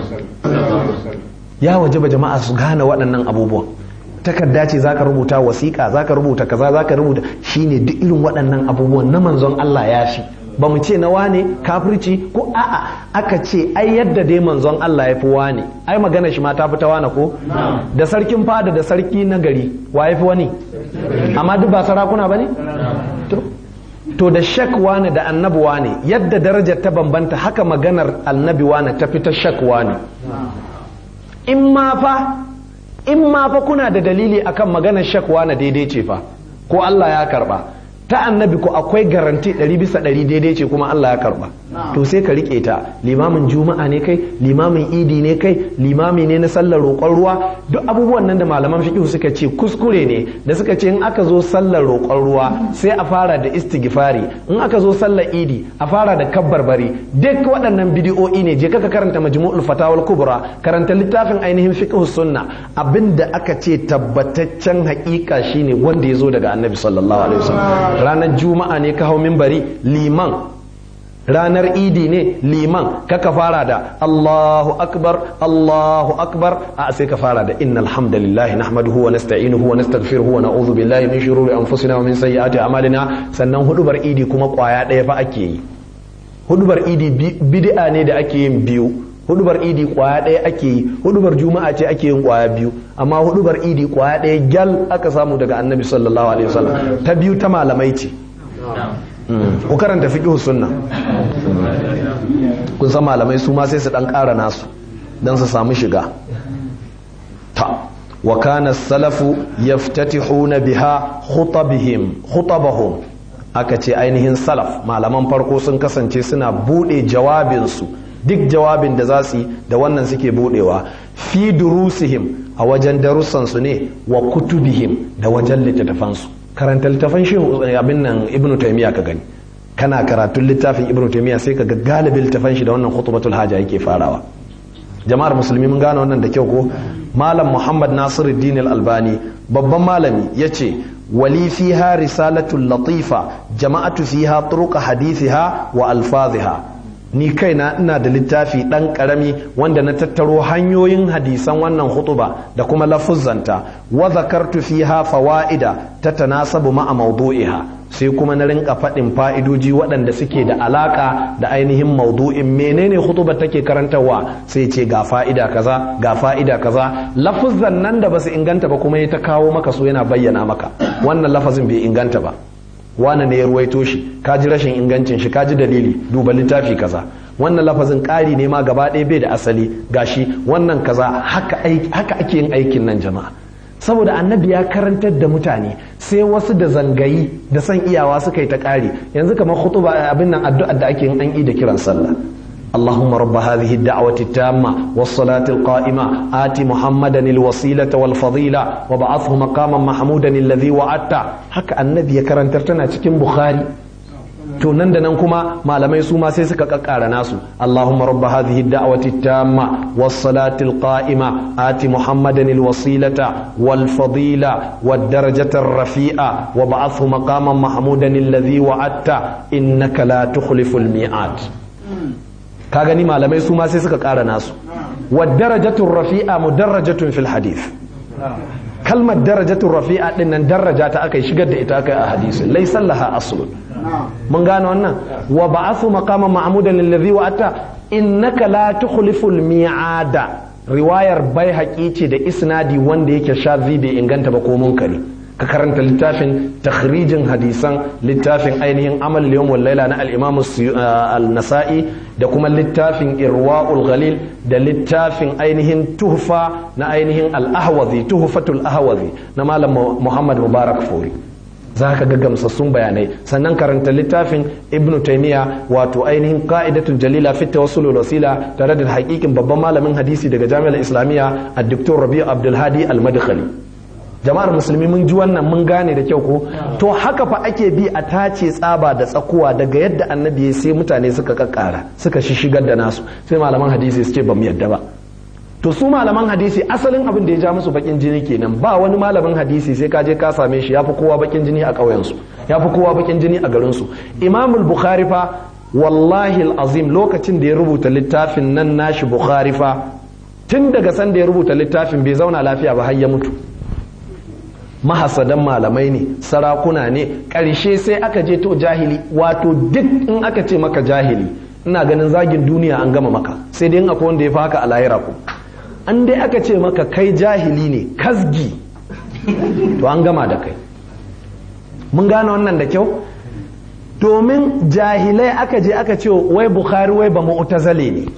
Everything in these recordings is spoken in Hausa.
ya wajaba jama'a su gane waɗannan abubuwan takarda ce zaka rubuta wasiƙa zaka rubuta kaza zaka rubuta shine duk irin waɗannan abubuwan na manzon Allah ya shi ba mu ce na wane kafirci ko a'a aka ce ai yadda dai manzon Allah ya fi wane ai magana shi ma ta fi ta wane ko da sarkin fada da sarki na gari wa ya fi wani amma duk ba sarakuna ba ne to da shak wane da annabi wane yadda darajar ta bambanta haka maganar annabi wane ta fi ta shak wane in ma fa in ma fa kuna da dalili akan maganar shak wane daidai ce fa ko Allah ya karba ta annabi ko akwai garanti ɗari bisa ɗari daidai ce kuma Allah ya karba to sai ka rike ta limamin juma'a ne kai limamin idi ne kai limami ne na sallar roƙon ruwa duk abubuwan nan da malaman fiqh suka ce kuskure ne da suka ce in aka zo sallar roƙon ruwa sai a fara da istighfari in aka zo sallar idi a fara da kabbarbari duk waɗannan bidiyo'i ne je ka karanta majmu'ul fatawal kubra karanta littafin ainihin fiqh sunna abinda aka ce tabbataccen haƙiƙa shine wanda ya zo daga annabi sallallahu alaihi wasallam ranar juma'a ne ka hau minbari liman ranar idi ne liman kaka fara da Allahu akbar Allahu akbar a sai ka fara da innal hamdalillahi nahmaduhu wa nasta'inuhu wa nastaghfiruhu wa na'udhu billahi min shururi anfusina wa min sayyiati a'malina sannan hudubar idi kuma kwaya ɗaya fa ake yi hudubar idi bid'a ne da ake yin biyu hudubar idi kwaya ɗaya ake yi hudubar juma'a ce ake yin kwaya biyu amma hudubar idi kwaya ɗaya gyal aka samu daga annabi sallallahu alaihi wasallam ta biyu ta malamai ce ku karanta fiqh sunna kun san malamai su ma sai su dan ƙara nasu dan su samu shiga ta wa kana salafu yaftatihuna biha khutabihim khutabahum aka ce ainihin salaf malaman farko sun kasance suna bude jawabinsu duk jawabin da za su yi da wannan suke budewa fi durusihim a wajen darussansu ne wa kutubihim da wajen littattafansu karanta littafan shehu abin nan ibnu taymiya ka gani kana karatun littafin ibnu taymiya sai ka ga galibin littafan shi da wannan khutbatul haja yake farawa jama'ar musulmi mun gane wannan da kyau ko malam muhammad nasiruddin al-albani babban malami yace wali fiha risalatul latifa jama'atu fiha turuq hadithiha wa alfaziha ni kaina ina da littafi ɗan ƙarami wanda na tattaro hanyoyin hadisan wannan hutuba da kuma lafuzzanta wa zakartu fiha fawaida ta tanasabu ma'a mawdu'iha sai kuma na rinka faɗin fa'idoji waɗanda suke da alaka da ainihin maudu'in menene hutuba take karantarwa sai ce ga fa'ida kaza ga fa'ida kaza lafuzzan nan da basu inganta ba kuma ya ta kawo maka su yana bayyana maka wannan lafazin bai inganta ba wane ne ya ruwaito shi ka ji rashin ingancin shi ka ji dalili duba littafi kaza wannan lafazin ƙari ne ma gaba ɗaya bai da asali gashi wannan kaza haka ake yin aikin nan jama'a saboda annabi ya karantar da mutane sai wasu da zangayi da san iyawa suka yi ta ƙari yanzu kamar khutuba abin nan addu'ar da ake yin an yi da kiran sallah اللهم رب هذه الدعوة التامة والصلاة القائمة آت محمدا الوسيلة والفضيلة وبعثه مقاما محمودا الذي وعدته هكا النبي كرن ترتنا cikin Bukhari to nan da nan kuma malamai su ma sai suka kakkara nasu Allahumma rabb hadhihi ad-da'wati at-tamma was-salati al-qa'ima ati Muhammadan al-wasilata wal-fadila wad-darajata ar-rafi'a wa ba'athhu maqaman mahmudan alladhi wa'adta innaka la tukhlifu al-mi'ad ka gani malamai su ma sai suka ƙara nasu wa darajatun rafi'a mudarrajatun fil hadith kalmar darajatun rafi'a din nan daraja ta aka shigar da ita aka a hadisi laysa laha aslun mun gane wannan wa ba'athu maqaman ma'mudan alladhi wa'ata innaka la tukhliful mi'ada riwayar bai ce da isnadi wanda yake shazi bai inganta ba ko munkari ka karanta littafin takhrijin hadisan littafin ainihin amal yawm wal laila na al-imam al-nasa'i da kuma littafin irwaul ghalil da littafin ainihin tuhfa na ainihin al-ahwazi tuhfatul ahwazi na malam muhammad mubarak furi za ka ga gamsassun bayanai sannan karanta littafin ibnu taimiya wato ainihin ka'idatul jalila fit tawassul wasila tare da hakikin babban malamin hadisi daga jami'ar islamiyya a doktor rabi'u abdulhadi al-madkhali jama'ar musulmi mun ji wannan mun gane da kyau ko to haka fa ake bi a tace tsaba da tsakuwa daga yadda annabi ya sai mutane suka kakkara suka shigar da nasu sai malaman hadisi su ce ba mu yadda ba to su malaman hadisi asalin abin da ya ja musu bakin jini kenan ba wani malamin hadisi sai ka je ka same shi yafi kowa bakin jini a ƙauyen su yafi kowa bakin jini a garin su imamul bukhari fa wallahi azim lokacin da ya rubuta littafin nan nashi bukhari fa tun daga san da ya rubuta littafin bai zauna lafiya ba har ya mutu mahasadan malamai ne sarakuna ne ƙarshe sai aka je to jahili wato duk in aka ce maka jahili ina ganin zagin duniya an gama maka sai dai akwai wanda ya fi haka a lahira ku an dai aka ce maka kai jahili ne kasgi to an gama da kai mun gane wannan da kyau domin jahilai aka je aka ce wai bukhari wai ba mu'tazile ne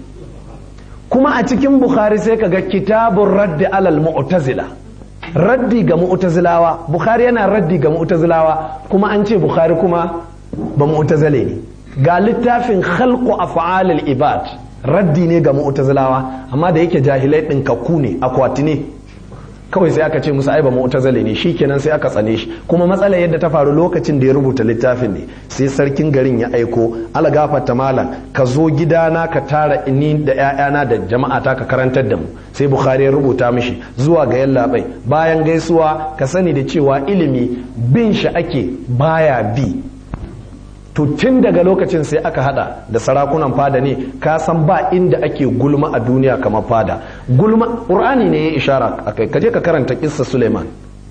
kuma a cikin bukhari sai ka ga kitabun raddi alal mu'tazila raddi ga mu'tazilawa bukhari yana raddi ga mu'tazilawa kuma an ce bukhari kuma ba mu'tazile ne ga littafin khalqu af'alil ibad raddi ne ga mu'tazilawa amma da yake jahilai din kakku ne akwati ne kawai sai aka ce musu ai ba mu'tazili ne shikenan sai aka tsane shi kuma matsalar yadda ta faru lokacin da ya rubuta littafin ne sai sarkin garin ya aiko ala gafarta malam ka zo gidana ka tara ni da ƴaƴana da jama'a ta ka karantar da mu sai bukhari ya rubuta mishi zuwa ga yallaɓai bayan gaisuwa ka sani da cewa ilimi bin shi ake baya bi to tun daga lokacin sai aka hada da sarakunan fada ne ka san ba inda ake gulma a duniya kamar fada gulma qur'ani ne ya ishara akai kaje ka karanta kissa suleiman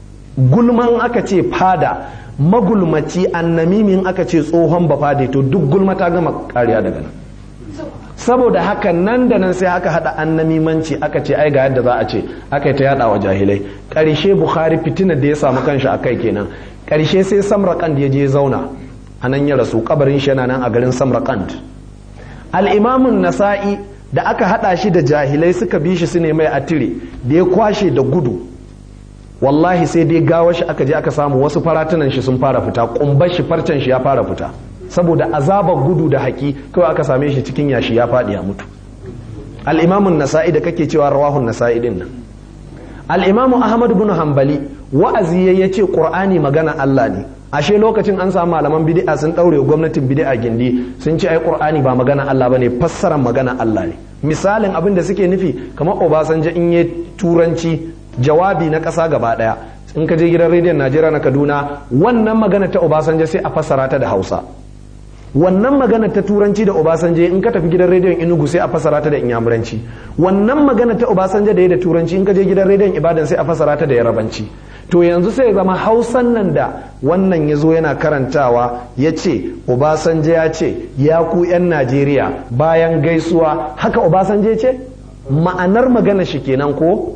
gulman aka ce fada magulmaci annamimin aka ce tsohon ba fade to duk gulma ta gama kariya daga nan saboda haka nan da nan sai aka hada annamimanci aka ce ai ga yadda za a ce aka yi ta yada wa jahilai karshe bukhari fitina da ya samu kanshi akai kenan karshe sai samrakan da ya je zauna a nan ya rasu kabarin shi yana nan a garin samarkand al'imamun nasa'i da aka hada shi da jahilai suka bi shi su ne mai atire da ya kwashe da gudu wallahi sai dai gawa shi aka je aka samu wasu faratunan shi sun fara fita kumbar shi farcen shi ya fara fita saboda azabar gudu da haki kawai aka same shi cikin yashi ya faɗi ya mutu al'imamun nasa'i da kake cewa rawahun nasa'i din nan al'imamu ahmad bin hanbali wa'azi ya ce qur'ani magana allah ne ashe lokacin an samu malaman bid'a sun daure gwamnatin bid'a gindi sun ce ai qur'ani ba magana Allah bane fassarar magana Allah ne misalin abin da suke nufi kamar Obasanjo in yi turanci jawabi na ƙasa gaba daya in ka je gidan rediyon Najeriya na Kaduna wannan magana ta Obasanjo sai a fassara ta da Hausa wannan magana ta turanci da Obasanjo in ka tafi gidan rediyon Enugu sai a fassara ta da Inyamuranci wannan magana ta Obasanjo da ya da turanci in ka je gidan rediyon Ibadan sai a fassara ta da Yarabanci to yanzu sai zama hausan nan da wannan ya zo yana karantawa ya ce obasanjo ya ce ya ku 'yan najeriya bayan gaisuwa haka obasanjo ya ce ma'anar magana shi kenan ko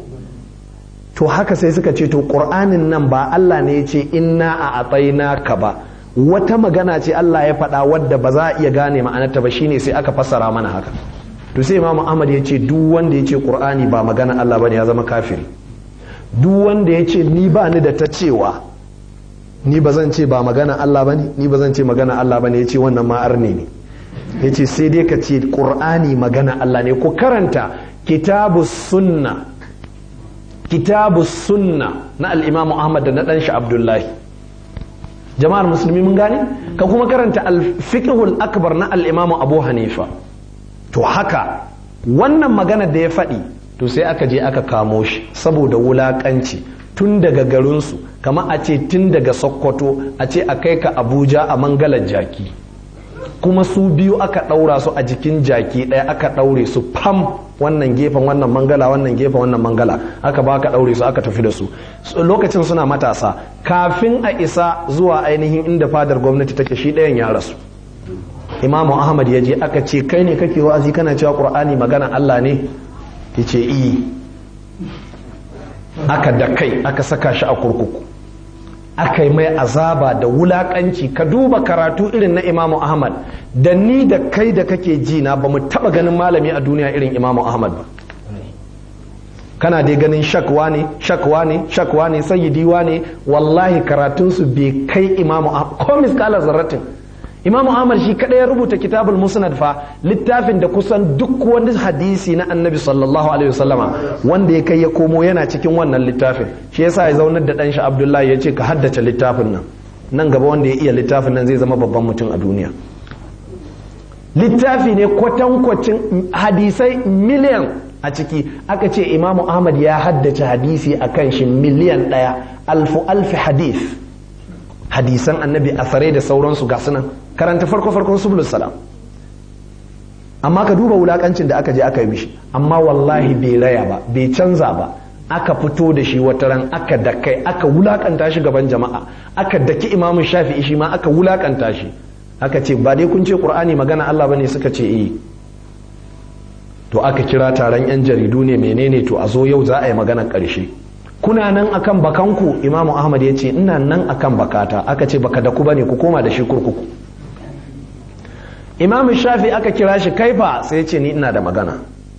to haka sai suka ce to ƙur'anin nan ba allah ne ya ce inna a atsaina ka ba wata magana ce allah ya faɗa wadda ba za a iya gane ma'anarta ba shine sai aka fassara mana haka to sai imamu ahmad ya ce duk wanda ya ce ƙur'ani ba magana allah ba ne ya zama kafiri duk wanda ya ce ni ba ni da ta cewa ni ba zan ce ba magana Allah ba ne ni ba zan ce magana Allah ba ne ya ce wannan ma'ar ne ne ya ce sai dai ka ce ƙur'ani magana Allah ne ku karanta kitabu sunna kitabu sunna na al'imamu Ahmad da na ɗan shi Abdullahi jama'ar musulmi mun gane ka kuma karanta al-fiqhul akbar na al'imamu Abu Hanifa to haka wannan magana da ya faɗi to sai aka je aka kamo shi saboda wulakanci tun daga garinsu kama a ce tun daga sokoto a ce a kai ka abuja a mangalar jaki kuma su biyu aka ɗaura su a jikin jaki ɗaya aka ɗaure su fam wannan gefen wannan mangala wannan gefen wannan mangala aka ba aka ɗaure su aka tafi da su lokacin suna matasa kafin a isa zuwa ainihin inda fadar gwamnati take shi ɗayan ya rasu imamu ahmad ya je aka ce kai ne kake wa'azi kana cewa qur'ani magana allah ne ya ce iyi aka da kai aka saka shi a kurkuku aka yi mai azaba da wulakanci ka duba karatu irin na imamu ahmad da ni da kai da kake ji na ba mu taba ganin malami a duniya irin imamu ahmad ba kana dai ganin shakwa ne shakwa ne shakwa ne sayyidiwa ne wallahi karatunsu bai kai imamu ahmad ko miskalar zarratin imamu ahmad shi kadai ya rubuta kitabul musnad fa littafin da kusan duk wani hadisi na annabi sallallahu alaihi wasallama wanda ya kai ya komo yana cikin wannan littafin shi yasa ya zaunar da dan shi abdullahi ya ce ka haddace littafin nan nan gaba wanda ya iya littafin nan zai zama babban mutum a duniya littafi ne kwatankwacin hadisai miliyan a ciki aka ce imamu ahmad ya haddace hadisi a kan shi miliyan ɗaya alfu alfi hadis hadisan annabi asarai da sauransu ga sunan karanta farko farkon subulus salam amma ka duba wulakancin da aka je aka yi mishi amma wallahi bai raya ba bai canza ba aka fito da shi wata ran aka dakai aka wulakanta shi gaban jama'a aka daki imamu shafi'i shi ma aka wulakanta shi aka ce ba dai kun ce qur'ani magana Allah bane suka ce eh to aka kira taron yan jaridu ne menene to a zo yau za a yi magana karshe kuna nan akan bakanku imamu ahmad ya ce ina nan akan bakata aka ce baka da ku bane ku koma da shi kurkuku imamu shafi aka kira shi kaifa sai ce ni ina da magana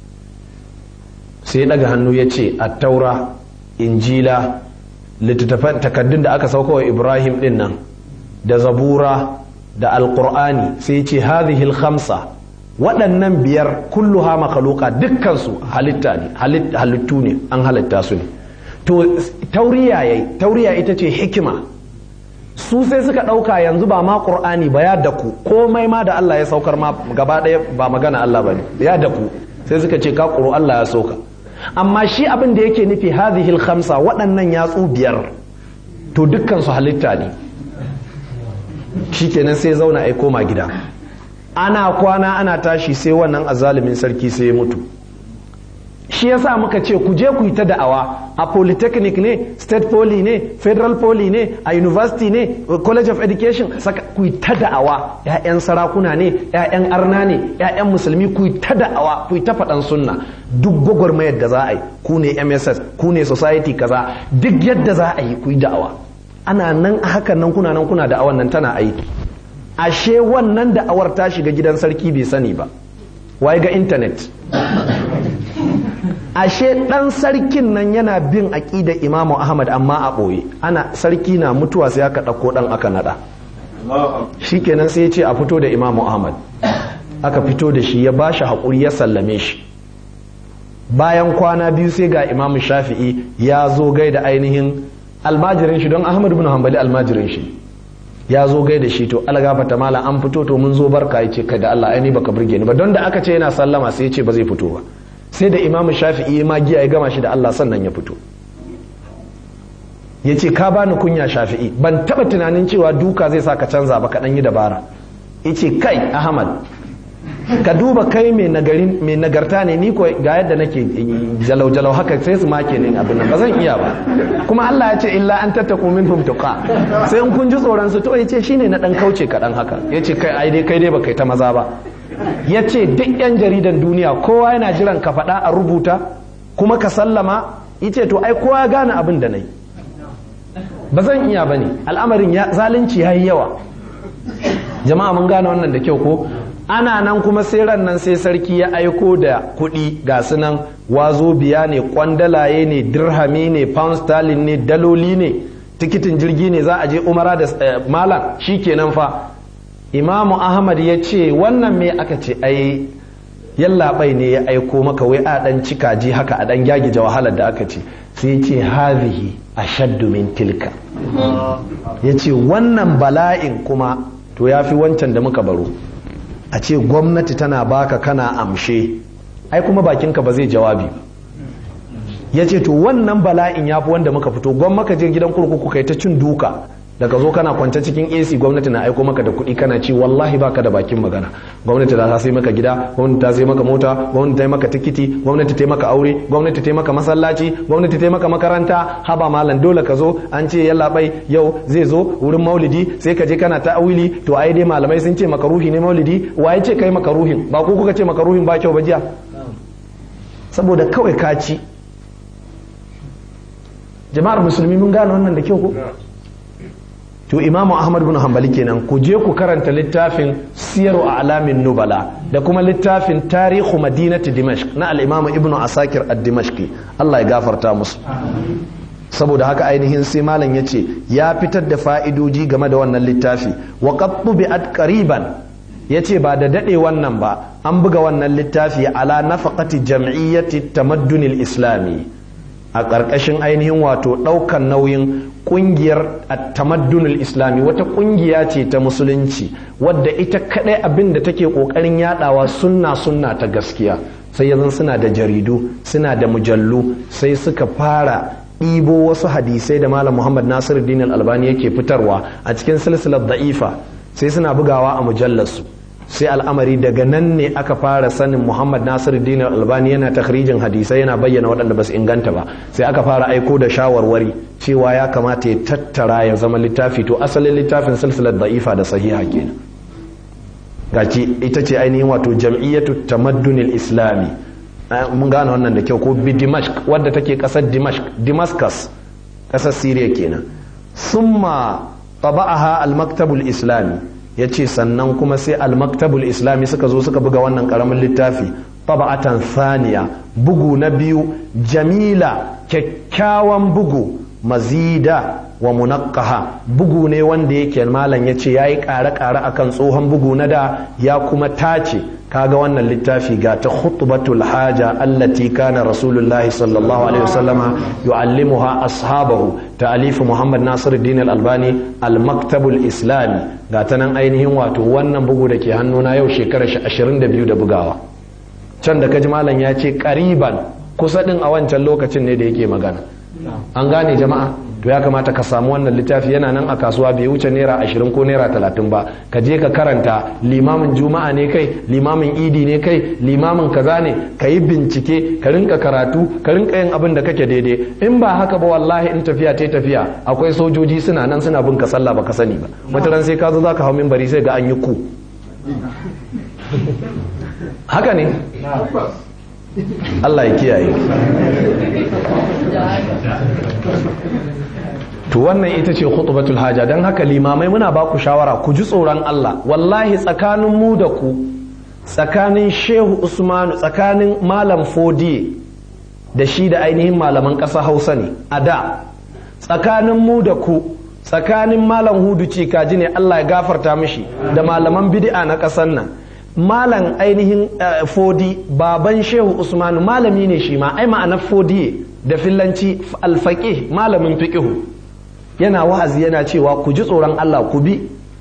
sai daga hannu ya ce attaura injila littattafan takaddun da aka sauka wa ibrahim din nan da zabura da alkur'ani sai ce hadhihi khamsa waɗannan biyar kulluha makhluqa dukkansu halitta ne halittu ne an halitta su ne to tauriya yayi tauriya ita ce hikima su sai suka ɗauka yanzu ba ma ƙur'ani ba ya daku komai ma da Allah ya saukar ma gaba ɗaya ba magana Allah ba ne ya daku sai suka ce ka ƙuro Allah ya sauka amma shi abin da yake nufi hadhihi khamsa waɗannan yatsu biyar to dukkan su halitta ne shikenan sai zauna ai koma gida ana kwana ana tashi sai wannan azalimin sarki sai ya mutu shi yasa muka ce ku je ku yi ta da'awa a polytechnic ne state poly ne federal poly ne a university ne college of education saka ku yi ta da'awa ƴaƴan sarakuna ne ƴaƴan arna ne ƴaƴan musulmi ku yi ta da'awa ku yi ta faɗan sunna duk gwagwarmayar da za a yi ku ne mss ku ne society kaza duk yadda za a yi ku yi da'awa ana nan a hakan nan kuna nan kuna da'awan nan tana aiki ashe wannan da'awar ta shiga gidan sarki bai sani ba waye ga intanet ashe ɗan sarkin nan yana bin aƙida imamu ahmad amma a ɓoye ana sarki na mutuwa sai aka ɗauko ɗan aka naɗa shikenan sai ya ce a fito da imamu ahmad aka fito da shi ya ba shi haƙuri ya sallame shi bayan kwana biyu sai ga imamu shafi'i ya zo gai da ainihin almajirin shi don ahmad bin hanbali almajirin shi ya zo gai da shi to algafata mala an fito to mun zo barka ya ce kai da allah aini baka burge ni ba don da aka ce yana sallama sai ya ce ba zai fito ba sai da imamu shafi'i ma giya ya gama shi da Allah sannan ya fito ya ce ka bani kunya shafi'i ban taba tunanin cewa duka zai sa ka canza ba kaɗan yi dabara ya ce kai ahmad ka duba kai mai nagarta ne ni ko ga yadda nake jalau-jalau haka sai su make ne abin nan ba zan iya ba kuma Allah ya ce illa an tattaku minhum tuqa sai in kun ji tsoron su to ya ce shine na dan kauce kaɗan haka ya ce kai ai dai kai dai ba kai ta maza ba ya ce duk 'yan jaridan duniya kowa yana jiran ka faɗa a rubuta kuma ka sallama ce to ai kowa ya gane abin da na yi ba zan iya ba ne al'amarin zalunci ya yi yawa jama'a mun gane wannan da kyau ko ana nan kuma sai ran nan sai sarki ya aiko da kuɗi ga su nan wazo biya ne kwandalaye ne dirhami ne pound sterling ne daloli ne tikitin jirgi ne za a je umara da malam shi kenan fa imamu ahmad ya ce wannan me aka ce ai yallaɓai ne ya aiko maka wai a ɗan cikaji haka a ɗan gyagije wahalar da aka ce sai ce hazihi ashaddu min tilka ya ce wannan bala'in kuma to ya fi wancan da muka baro a ce gwamnati tana baka kana amshe ai kuma bakinka ba zai jawabi ba ya ce to wannan bala'in ya fi wanda muka fito gwamma ka je gidan kurkuku kai ta cin duka daga zo kana kwance cikin AC gwamnati na aiko maka da kuɗi kana ci wallahi baka da bakin magana gwamnati ta sai maka gida gwamnati ta sai maka mota gwamnati ta yi maka tikiti gwamnati ta yi maka aure gwamnati ta yi maka masallaci gwamnati ta yi maka makaranta haba malam dole ka zo an ce yalla bai yau zai zo wurin maulidi sai ka je kana ta awili to ai dai malamai sun ce maka ruhi ne maulidi waye ce kai maka ruhin ba ko kuka ce maka ruhin ba kyau ba jiya saboda kawai ka ci jama'ar musulmi mun gane wannan da kyau ko to imamu ahmad bin hanbali kenan ku je ku karanta littafin siyaru a alamin nubala da kuma littafin tarihu madinati dimashq na al-imamu ibnu asakir ad-dimashqi Allah ya gafarta musu saboda haka ainihin sai malam ya ce ya fitar da fa'idoji game da wannan littafi wa qad tubi'at qariban yace ba da dade wannan ba an buga wannan littafi ala nafaqati jam'iyyati tamaddunil islami a ƙarƙashin ainihin wato ɗaukan nauyin ƙungiyar tamaddunul islami wata ƙungiya ce ta musulunci wadda ita kaɗai abin da take ƙoƙarin yaɗawa sunna sunna ta gaskiya sai yanzu suna da jaridu suna da mujallu sai suka fara ɗibo wasu hadisai da malam muhammad nasiru albani yake fitarwa a cikin silsilar da'ifa sai suna bugawa a mujallarsu sai al'amari daga nan ne aka fara sanin muhammad nasiruddin albani yana takhrijin hadisai yana bayyana waɗanda ba su inganta ba sai aka fara aiko da shawarwari cewa ya kamata ya tattara ya zama littafi to asalin littafin silsilar da'ifa da sahiha kenan gaci ita ce ainihin wato jam'iyyatu tamaddunil islami mun gane wannan da kyau ko bi dimashq wadda take kasar dimashq damascus kasar syria kenan summa taba'aha al-maktabul islami yace sannan kuma sai al-maktabul islami suka zo suka buga wannan karamin littafi taba'atan thaniya bugu na biyu jamila kyakkyawan bugu mazida wa munaqqaha bugu ne wanda yake malam yace yayi ƙare-ƙare akan tsohon bugu na da ya kuma tace kaga wannan littafi ga ta khutbatul haja allati kana rasulullahi sallallahu alaihi wasallama yu'allimuha ashabahu ta'alif muhammad nasiruddin al-albani al-maktabul islami ga ta nan ainihin wato wannan bugu da ke hannuna yau shekarar 22 da bugawa can da kaji malam ya ce ƙariban kusa din a wancan lokacin ne da yake magana an gane jama'a to ya kamata ka samu wannan littafi yana nan a kasuwa bai wuce naira ashirin ko naira talatin ba ka je ka karanta limamin juma'a ne kai limamin idi ne kai limamin kaza ne ka yi bincike ka rinka karatu ka rinka yin abin da kake daidai in ba haka ba wallahi in tafiya ta tafiya akwai sojoji suna nan suna bin ka sallah baka sani ba wata ran sai ka zo zaka hau minbari sai ga an yi ku haka ne Allah ya kiyaye to wannan ita ce khutbatul haja don haka limamai muna ba ku shawara ku ji tsoron Allah wallahi tsakanin mu da ku tsakanin shehu usmanu tsakanin malam fodiye da shi da ainihin malaman ƙasa hausa ne a da tsakanin mu da ku tsakanin malam hudu kaji ne Allah ya gafarta mishi da malaman bid'a na ƙasar nan malam ainihin fodi baban shehu usmanu malami ne shi ma ai ma'anar fodiye da fillanci alfaƙih malamin fiƙihu yana wa'azi yana cewa ku ji tsoron Allah ku bi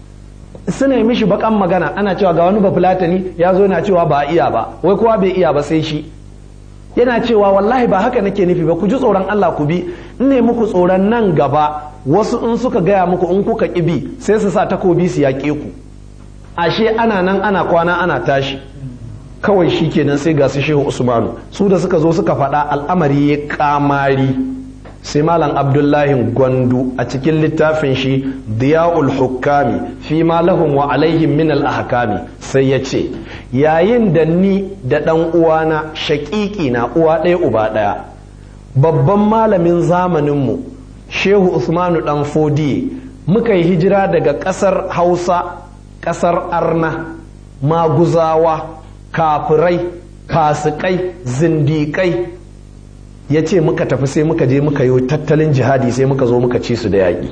suna mishi bakan magana ana cewa ga wani bafulatani ya zo yana cewa ba iya ba wai kowa bai iya ba sai shi yana cewa wallahi ba haka nake nufi ba ku ji tsoron Allah ku bi in ne muku tsoron nan gaba wasu in suka gaya muku in kuka ƙibi sai su sa takobi su yaƙe ku ashe ana nan ana kwana ana tashi kawai shi kenan sai ga su shehu usmanu su da suka zo suka faɗa al'amari ya kamari sai malam abdullahi gwandu a cikin littafin shi diya'ul hukami fi ma lahum wa alaihim min al ahkami sai ya ce yayin da ni da ɗan uwana shaƙiƙi na uwa ɗaya uba ɗaya babban malamin zamaninmu shehu usmanu ɗan fodiye muka yi hijira daga ƙasar hausa ƙasar arna maguzawa kafirai fasikai zindiƙai ya ce muka tafi sai muka je muka yi tattalin jihadi sai muka zo muka ci su da yaƙi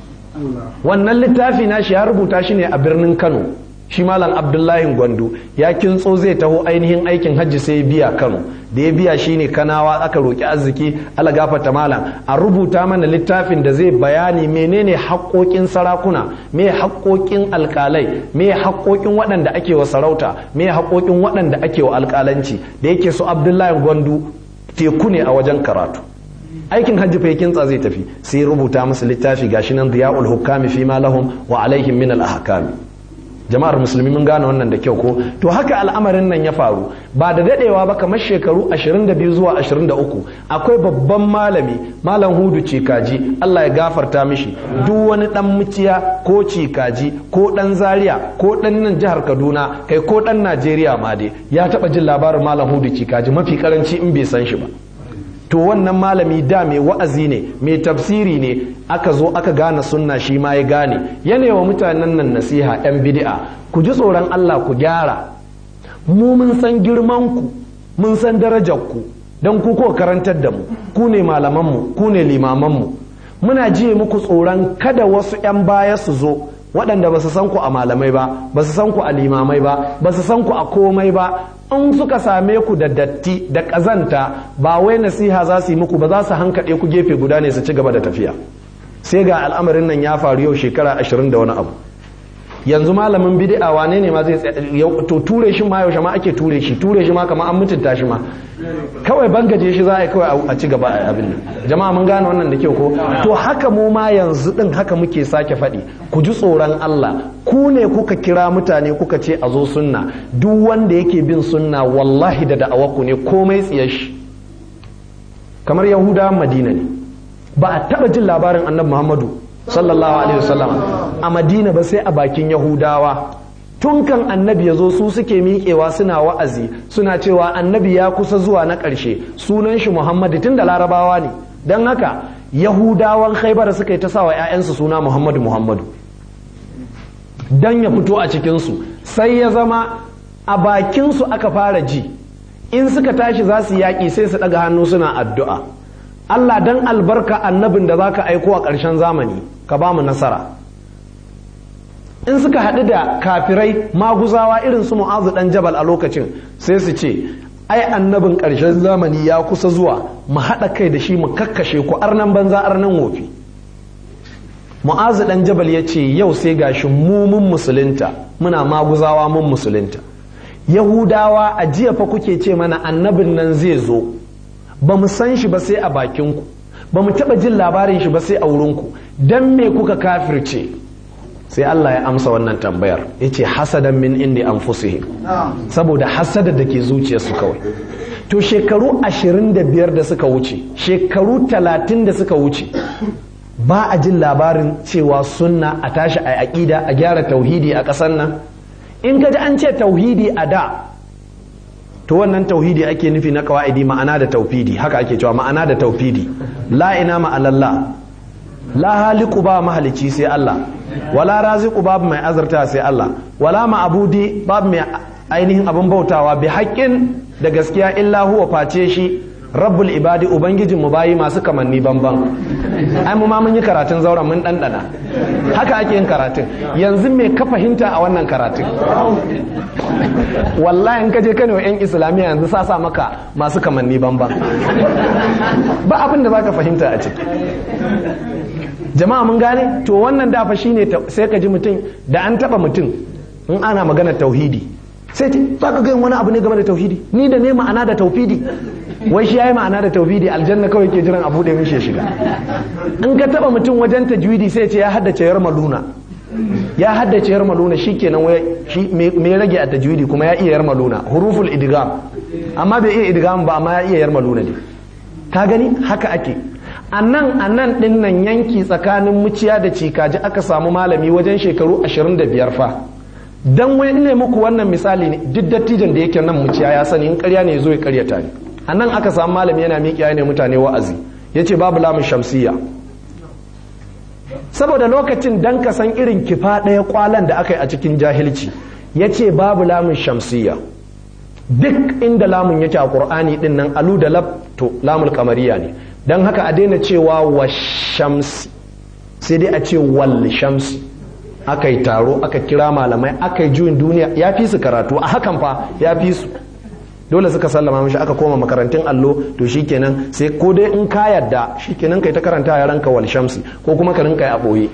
wannan littafi na shi ya rubuta shi ne a birnin kano shi malam abdullahi gwandu ya kintso zai taho ainihin aikin hajji sai biya kano da ya biya shine kanawa aka roki arziki ala gafata malam a rubuta mana littafin da zai bayani menene haƙoƙin sarakuna me haƙoƙin alƙalai me haƙoƙin waɗanda ake wa sarauta me haƙoƙin waɗanda ake wa alƙalanci da yake su abdullahi gwandu teku ne a wajen karatu aikin hajji fa kintsa zai tafi sai rubuta musu littafi gashi nan diya'ul hukami fi ma lahum wa alaihim min al ahkami jama'ar musulmi mun gane wannan da kyau ko to haka al'amarin nan ya faru ba da dadewa ba kamar shekaru 22 zuwa 23 akwai babban malami malam hudu cikaji Allah ya gafarta mishi duk wani dan muciya ko cikaji ko dan zaria ko dan nan jihar Kaduna kai ko dan Najeriya ma dai ya taba jin labarin malam hudu cikaji mafi karanci in bai san shi ba to wannan malami da mai wa'azi ne mai tafsiri ne aka zo aka gane sunna shi ma ya gane yana wa mutanen nan nasiha yan bid'a ku ji tsoron Allah ku gyara mu mun san girman ku mun san darajar ku don ku ko karantar da mu ku ne malaman mu ku ne limaman mu muna jiye muku tsoron kada wasu yan baya su zo waɗanda ba su san ku a malamai ba ba su san ku a limamai ba ba su san ku a komai ba in suka same ku da datti da ƙazanta ba wai nasiha za su yi muku ba za su hankaɗe ku gefe guda ne su ci gaba da tafiya sai ga al'amarin nan ya faru yau shekara ashirin da wani abu yanzu malamin bid'a wane ne ma zai to ture shi ma yaushe ma ake ture shi ture shi ma kamar an mutunta shi ma kawai bangaje shi za a yi kawai a ci gaba a abin nan jama'a mun gane wannan da kyau ko to haka mu ma yanzu din haka muke sake faɗi ku ji tsoron Allah ku ne kuka kira mutane kuka ce a zo sunna duk wanda yake bin sunna wallahi da da'awaku ne komai tsiyar shi kamar yahudawan madina ne ba a taɓa jin labarin annabi muhammadu sallallahu alaihi wasallam a madina ba sai a bakin yahudawa tun kan annabi ya zo su suke miƙewa suna wa'azi suna cewa annabi ya kusa zuwa na ƙarshe sunan shi muhammadu tun da larabawa ne don haka yahudawan khaibar suka yi ta sawa 'ya'yansu suna muhammadu muhammadu don ya fito a cikinsu sai ya zama a bakinsu aka fara ji in suka tashi za su yaƙi sai su ɗaga hannu suna addu'a Allah dan albarka annabin da za ka aiko a ƙarshen zamani ka ba mu nasara in suka haɗu da kafirai maguzawa irin su mu'azu ɗan jabal a lokacin sai su ce ai annabin ƙarshen zamani ya kusa zuwa mu haɗa kai da shi mu kakkashe ku arnan banza arnan wofi mu'azu ɗan jabal ya ce yau sai gashi mu mun musulunta muna maguzawa mun musulunta yahudawa a jiya fa kuke ce mana annabin nan zai zo ba mu san shi ba sai a bakinku ba mu taɓa jin labarin shi ba sai a wurinku don me kuka kafirce sai Allah ya amsa wannan tambayar ya ce hasadan min indi anfusihim saboda hasada da ke zuciyarsu kawai to shekaru ashirin da biyar da suka wuce shekaru talatin da suka wuce ba a jin labarin cewa sunna a tashi a aƙida a gyara tauhidi a ƙasar nan in ka ji an ce tauhidi a da to wannan tauhidi ake nufi na kawa'idi ma'ana da taufidi haka ake cewa ma'ana da taufidi la ina ma'alallah la haliku ba mahalici sai Allah wala raziku babu mai azarta sai Allah wala ma'abudi babu mai ainihin abin bautawa bi haƙƙin da gaskiya illa huwa face shi rabbul ibadi ubangijin mu bayi masu kamanni banban ai mu ma mun yi karatun zauren mun ɗanɗana haka ake yin karatun yanzu me ka fahimta a wannan karatun wallahi in ka je kano yan islamiyya yanzu sa sa maka masu kamanni banban ba abin da zaka fahimta a ciki jama'a mun gane to wannan dafa shine sai ka ji mutum da an taba mutum in ana magana tauhidi sai ce za ka wani abu ne game da tauhidi ni da ne ma'ana da tauhidi wai shi yayi ma'ana da tauhidi aljanna kawai ke jiran abu da mishi ya shiga in ka taba mutum wajen tajwidi sai ce ya haddace yar maluna ya haddace yar maluna shikenan wai shi me rage a tajwidi kuma ya iya yar maluna huruful idgham amma bai iya idgham ba amma ya iya yar maluna ne ka gani haka ake a nan a nan ɗin nan yanki tsakanin muciya da cikaji aka samu malami wajen shekaru 25 fa dan wai ne muku wannan misali ne duk dattijan da yake nan muciya ya sani in karya ne zo ya karyata ne a nan aka samu malami yana miƙiya ne mutane wa'azi ya ce babu lamun shamsiyya saboda lokacin dan ka san irin kifa ɗaya kwalan da aka yi a cikin jahilci ya ce babu lamun shamsiyya duk inda lamun yake a ƙur'ani ɗin nan alu da lab to lamul kamariya ne don haka a daina cewa wa shamsi sai dai a ce wal shamsi aka yi taro aka kira malamai aka yi juyin duniya ya fi su karatu a hakan fa ya fi su dole suka sallama mashi aka koma makarantun allo to shikenan sai ko dai in ka yadda shikenan kai ta karanta yaranka wal shamsi ko kuma ka rinka a boye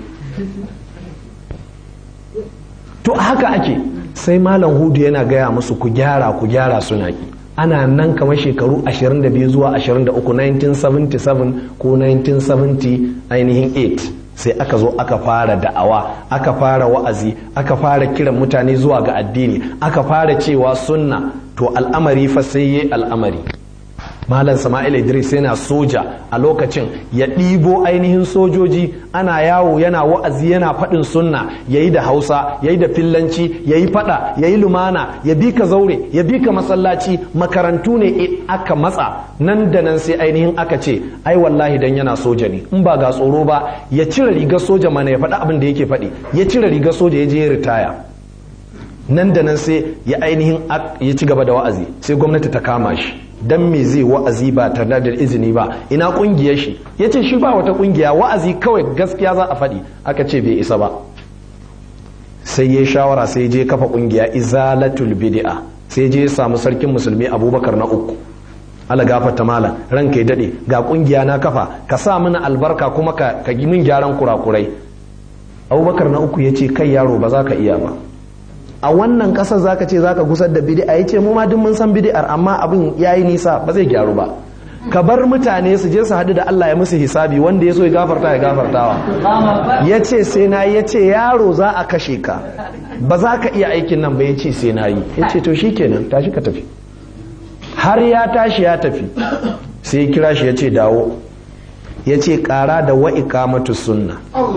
to haka ake sai malam hudu yana gaya musu ku gyara ku gyara suna ki ana nan kamar shekaru 22 zuwa 23 1977 ko 1970 ainihin 8 sai aka zo aka fara da'awa aka fara wa'azi aka fara kiran mutane zuwa ga addini aka fara cewa sunna to al'amari fa sai yi al'amari malam sama'il idris yana soja a lokacin ya ɗibo ainihin sojoji ana yawo yana wa'azi yana faɗin sunna ya yi da hausa ya yi da fillanci ya yi faɗa ya yi lumana ya bi ka zaure ya bi ka masallaci makarantu ne aka matsa nan da nan sai ainihin aka ce ai wallahi dan yana soja ne in ba ga tsoro ba ya cire rigar soja mana ya faɗi abin da yake faɗi ya cire rigar soja ya je ya ritaya nan da nan sai ya ainihin ya ci gaba da wa'azi sai gwamnati ta kama shi dan me zai wa'azi ba tare da izini ba ina kungiyar shi ya ce shi ba wata kungiya wa'azi kawai gaskiya za a faɗi aka ce bai isa ba sai ya shawara sai je kafa kungiya izalatul bid'a sai je ya samu sarkin musulmi abubakar na uku ala gafarta malam ranka ya dade ga kungiya na kafa ka sa mana albarka kuma ka ka min gyaran kurakurai abubakar na uku ya ce kai yaro ba za ka iya ba a wannan ƙasar za ka ce za ka gusar da bidi'a ya ce mu ma duk mun san bidi'ar amma abin ya yi nisa ba zai gyaru ba ka bar mutane su je su haɗu da Allah ya musu hisabi wanda ya so ya gafarta ya gafartawa ya ce sai na yi ya ce yaro za a kashe ka ba za ka iya aikin nan ba ya ce sai na yi ya ce to shi kenan tashi ka tafi har ya tashi ya tafi sai ya kira shi ya ce dawo ya ce ƙara da wa'iƙamatu sunna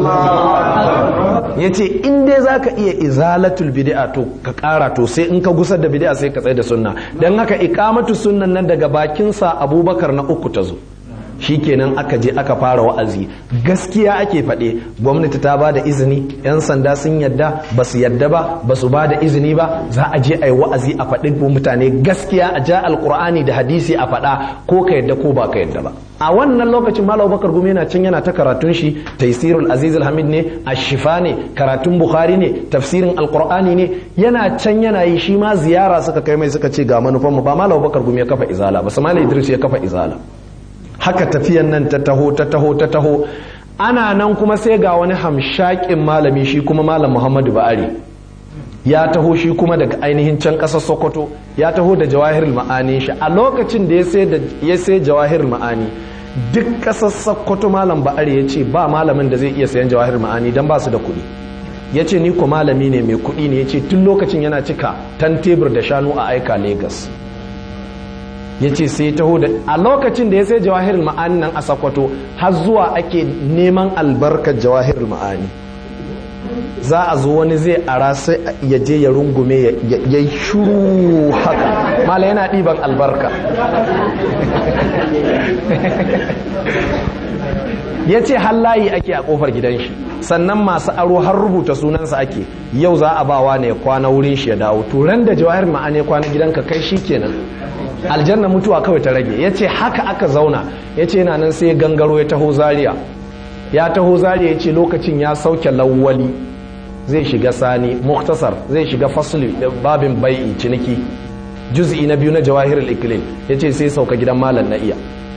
ya ce in dai za ka iya izalatul bid'a to ka ƙara to sai in ka gusar da bid'a sai ka tsaye da sunna don haka iƙamatu sunnan nan daga bakinsa abubakar na uku ta zo shi kenan aka je aka fara wa'azi gaskiya ake faɗe gwamnati ta ba da izini 'yan sanda sun yadda ba su yadda ba ba su ba da izini ba za a je a yi wa'azi a faɗi mutane gaskiya a ja alkur'ani da hadisi a faɗa ko ka yadda ko ba ka yadda ba a wannan lokacin malam bakar gumi yana can yana ta karatun shi taisirul aziz hamid ne ashifa ne karatun bukhari ne tafsirin alkur'ani ne yana can yana yi shi ma ziyara suka kai mai suka ce ga manufanmu ba malam bakar gumi ya kafa izala ba samali idris ya kafa izala haka tafiyan nan ta taho ta taho ta taho ana nan kuma sai ga wani hamshakin malami shi kuma malam muhammadu ba'ari ya taho shi kuma daga ainihin can ƙasar sokoto ya taho da jawahirul ma'ani shi a lokacin da ya sai jawahirul ma'ani duk ƙasar sokoto malam ba'ari ya ce ba malamin da zai iya sayan jawahirul ma'ani don ba su da kuɗi ya ce ni ko malami ne mai kuɗi ne ya ce tun lokacin yana cika tan tebur da shanu a aika Legas. ya ce sai taho da a lokacin da ya sai jawahirul ma'ani nan a sakwato har zuwa ake neman albarkar jawahirul ma'ani za a zo wani zai ara sai ya je ya rungume ya yi shuru haka mala yana ɗiban albarka ya ce layi ake a ƙofar gidan shi sannan masu aro har rubuta sunansa ake yau za a bawa ne kwana wurin shi ya dawo turan da jawahir ma'ani kwana gidanka kai shi kenan aljanna mutuwa kawai ta rage ya ce haka aka zauna ya ce yana nan sai gangaro ya taho zaria ya taho zaria ya ce lokacin ya sauke lawwali zai shiga sani muktasar zai shiga fasli babin bai'i ciniki juz'i na biyu na jawahirul iklil ya ce sai sauka gidan malam na iya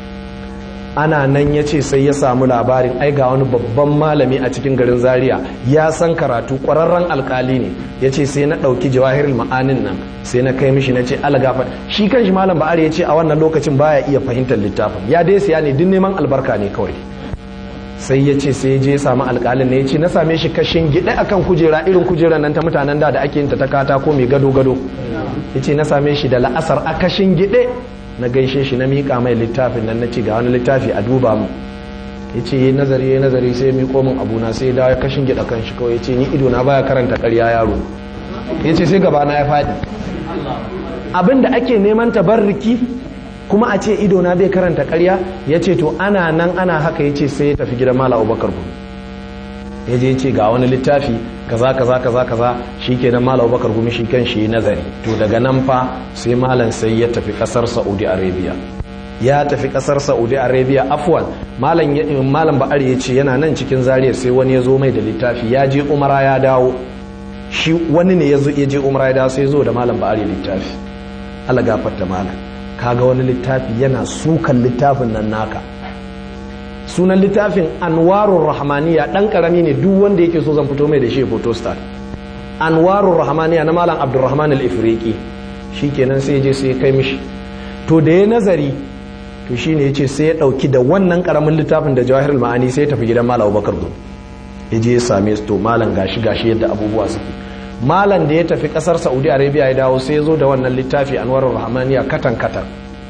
ana nan ya ce sai ya samu labarin ai ga wani babban malami a cikin garin zaria ya san karatu ƙwararren alkali ne ya ce sai na ɗauki jawahirul ma'anin nan sai na kai mishi na ce algafar shi kan shi malam ba'ari ya ce a wannan lokacin baya iya fahimtar littafin ya dai siya ne duk neman albarka ne kawai sai ya ce sai je samu alƙalin ne ya ce na same shi kashin gida akan kujera irin kujerar nan ta mutanen da da ake yin ta ta katako mai gado gado ya ce na same shi da la'asar a kashin gide na gaishe shi na miƙa mai littafin nan na ci ga wani littafi a duba mu ya ce yi nazari ya nazari sai ya miƙo min abuna sai ya dawo ya kashin gida kan shi kawai ya ce ni ido na baya karanta ƙarya yaro ya ce sai gaba na ya faɗi abin da ake neman tabarriki kuma a ce ido na bai karanta ƙarya ya ce to ana nan ana haka ya ce sai ya tafi gidan mala abubakar gumi ya je ce ga wani littafi kaza kaza kaza kaza shi ke nan malam bakar gumi shi kan shi nazari to daga nan fa sai malam sai ya tafi kasar saudi arabia ya tafi kasar saudi arabia afwan malam malam ba'ari ya ce yana nan cikin zariyar sai wani ya zo mai da littafi ya je umara ya dawo shi wani ne ya je umara ya dawo sai ya zo da malam ba'ari littafi Allah gafarta malam kaga wani littafi yana sukan littafin nan naka sunan littafin anwarun rahmaniya dan karami ne duk wanda yake so zan fito mai da shi photo star anwarun rahmaniya na malam abdurrahman al-ifriqi shikenan sai je sai kai mishi to da ya nazari to shine yace sai ya dauki da wannan karamin littafin da jawahirul ma'ani sai ya tafi gidan malam abubakar gumi ya je ya same su to malam gashi gashi yadda abubuwa suke malam da ya tafi kasar saudi arabia ya dawo sai ya zo da wannan littafi anwarun rahmaniya katan katan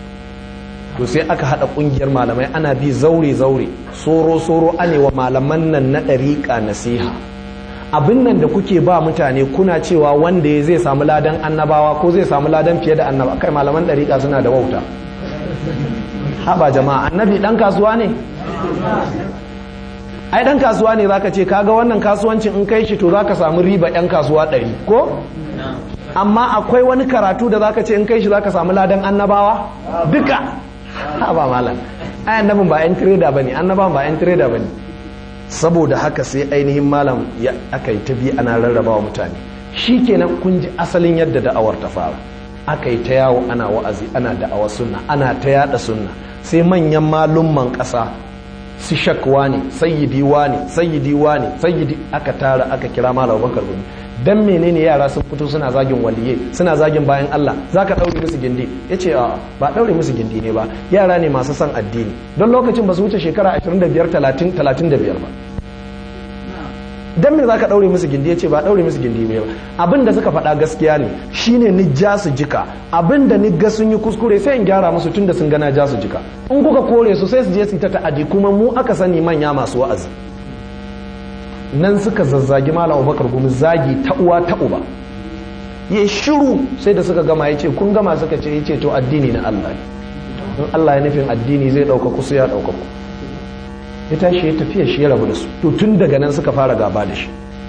to sai aka hada kungiyar malamai ana bi zaure zaure soro soro anewa malaman nan na dariƙa nasiha abin nan da kuke ba mutane kuna cewa wanda ya zai samu ladan annabawa ko zai samu ladan fiye da annaba kai malaman dariƙa suna da wauta haba jama'a annabi dan kasuwa ne ai dan kasuwa ne zaka ce kaga wannan kasuwancin in kai shi to zaka samu riba yan kasuwa ɗari ko amma akwai wani karatu da zaka ce in kai shi zaka samu ladan annabawa duka ha ba malam ai annabin ba yan trader bane annaban ba yan trader bane saboda haka sai ainihin malam ya aka yi ta bi ana rarrabawa mutane shikenan kun ji asalin yadda da'awar ta fara aka yi ta yawo ana wa'azi ana da'awar sunna ana ta yada sunna sai manyan malumman ƙasa su shakwa ne sayyidi ne sayyidi ne sayyidi aka tara aka kira malam bakar gumi dan menene yara sun fito suna zagin waliye suna zagin bayan Allah zaka daure musu gindi yace a ba daure musu gindi ne ba yara ne masu son addini don lokacin ba su wuce shekara 25 30 35 ba dan me zaka daure musu gindi yace ba daure musu gindi ne ba abin da suka faɗa gaskiya ne shine ni ja su jika abin da ni ga sun yi kuskure sai in gyara musu tunda sun gana ja su jika in kuka kore su sai su je su ta ta'adi kuma mu aka sani manya masu wa'azi nan suka zazzagi malam Abubakar gumi zagi ta uwa ta uba ya shiru sai da suka gama yace kun gama suka ce yace to addini na Allah in Allah ya nufin addini zai dauka ku sai ya dauka ku ya tashi ya tafiya shi ya rabu da su to tun daga nan suka fara gaba da shi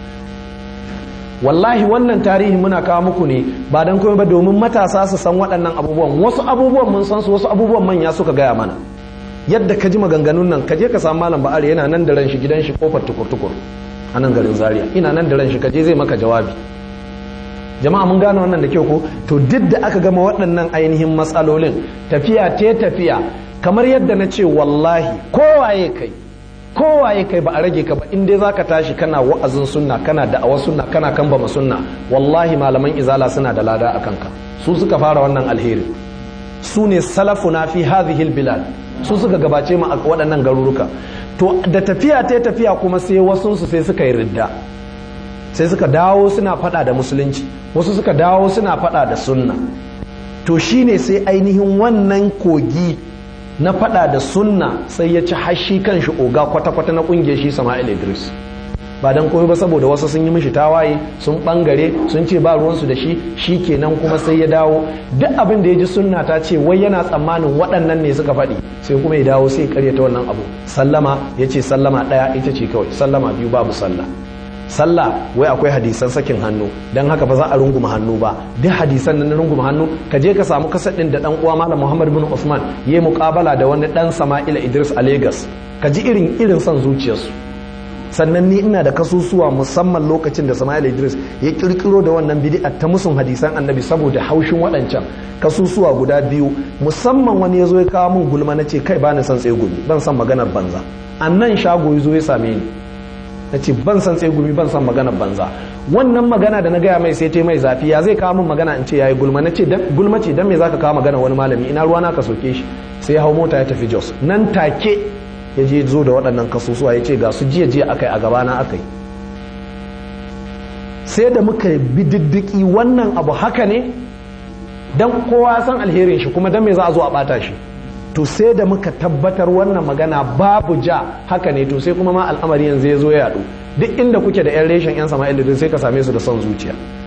wallahi wannan tarihi muna kawo muku ne ba don komai ba domin matasa su san waɗannan abubuwan wasu abubuwan mun san su wasu abubuwan manya suka gaya mana yadda ka ji maganganun nan ka je ka samu malam ba'ari yana nan da ran shi gidan shi kofar tukur-tukur a nan garin zaria ina nan da ran shi ka je zai maka jawabi jama'a mun gane wannan da kyau ko to duk da aka gama waɗannan ainihin matsalolin tafiya te tafiya kamar yadda na ce wallahi kowaye kai kowaye kai ba a rage ka ba in dai zaka tashi kana wa'azin sunna kana da'awar sunna kana kambama sunna wallahi malaman izala suna da lada a kanka su suka fara wannan alheri su ne salafuna fi hadhihi bilad su suka gabace mu a waɗannan garuruka to da tafiya ta tafiya kuma sai wasu su sai suka yi ridda sai suka dawo suna fada da musulunci wasu suka dawo suna fada da sunna to shine sai ainihin wannan kogi na fada da sunna sai ya ci hashi kan shi oga kwata-kwata na kungiyar shi sama'il idris ba dan komai ba saboda wasu sun yi mishi tawaye sun bangare sun ce ba ruwansu da shi shi kenan kuma sai ya dawo duk abin da ya ji sunna ta ce wai yana tsammanin waɗannan ne suka faɗi sai kuma ya dawo sai karyata wannan abu sallama ya ce sallama ɗaya ita ce kawai sallama biyu babu sallah sallah wai akwai hadisan sakin hannu don haka ba za a runguma hannu ba duk hadisan na runguma hannu ka je ka samu kasar ɗin da ɗan uwa malam muhammad bin usman ya yi muƙabala da wani ɗan sama'ila idris a lagos ka ji irin irin son zuciyarsu sannan ni ina da kasusuwa musamman lokacin da sama'ila idris ya kirkiro da wannan bidi'a ta musun hadisan annabi saboda haushin waɗancan kasusuwa guda biyu musamman wani ya zo ya kawo min gulma na ce kai ba ni son tsegumi ban son maganar banza a nan shago ya zo ya same ni na ce ban san tsegumi ban san maganar banza wannan magana da na gaya mai sai ta mai zafi ya zai kawo min magana in ce yayi gulma na ce gulma ce dan me zaka kawo magana wani malami ina ruwa na ka soke shi sai ya hau mota ya tafi Jos nan take ya je zo da waɗannan kasusuwa ya ce ga su jiya jiya akai a gabana akai sai da muka bi diddiki wannan abu haka ne dan kowa san alherin shi kuma dan me za a zo a bata shi to sai da muka tabbatar wannan magana babu ja haka ne to sai kuma ma al'amari yanzu ya zo ya yadu duk inda kuke da yan reshen yan sama'il sai ka same su da son zuciya